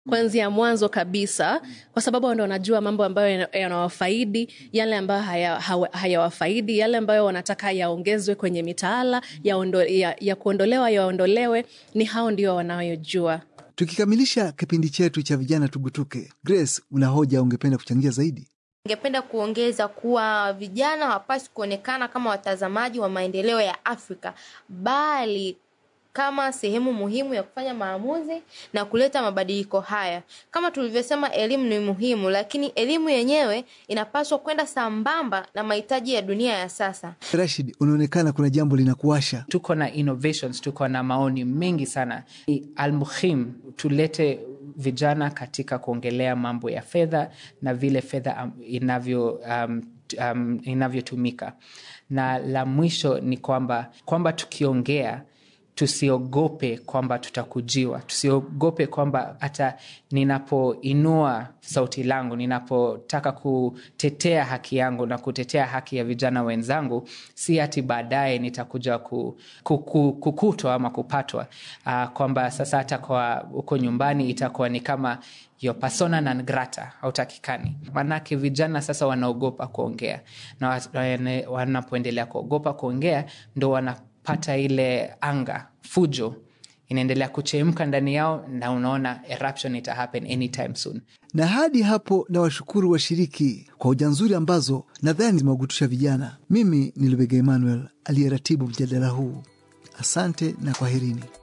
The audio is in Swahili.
kuanzia mwanzo kabisa, kwa sababu ndo wanajua mambo ambayo yanawafaidi, yale ambayo hayawafaidi, haya yale ambayo wanataka yaongezwe kwenye mitaala ya, ondo, ya, ya kuondolewa yaondolewe, ni hao ndio wanayojua. Tukikamilisha kipindi chetu cha vijana tugutuke, Grace, una hoja ungependa kuchangia zaidi? Ningependa kuongeza kuwa vijana hawapaswi kuonekana kama watazamaji wa maendeleo ya Afrika bali kama sehemu muhimu ya kufanya maamuzi na kuleta mabadiliko haya. Kama tulivyosema, elimu ni muhimu, lakini elimu yenyewe inapaswa kwenda sambamba na mahitaji ya dunia ya sasa. Rashid, unaonekana kuna jambo linakuasha. Tuko na innovations, tuko na maoni mengi sana. Almuhim tulete vijana katika kuongelea mambo ya fedha na vile fedha inavyo um, um, inavyotumika, na la mwisho ni kwamba kwamba tukiongea tusiogope kwamba tutakujiwa, tusiogope kwamba hata ninapoinua sauti langu, ninapotaka kutetea haki yangu na kutetea haki ya vijana wenzangu, si hati baadaye nitakuja ku, ku, ku, kukutwa ama kupatwa uh, kwamba sasa hata kwa huko nyumbani itakuwa ni kama yo persona non grata hautakikani. Maanake vijana sasa wanaogopa kuongea, na wanapoendelea kuogopa kuongea ndo wana pata ile anga fujo inaendelea kuchemka ndani yao, na unaona eruption ita happen anytime soon. Na hadi hapo, na washukuru washiriki kwa hoja nzuri ambazo nadhani zimewagutusha vijana. Mimi ni Lubega Emmanuel aliyeratibu mjadala huu. Asante na kwaherini.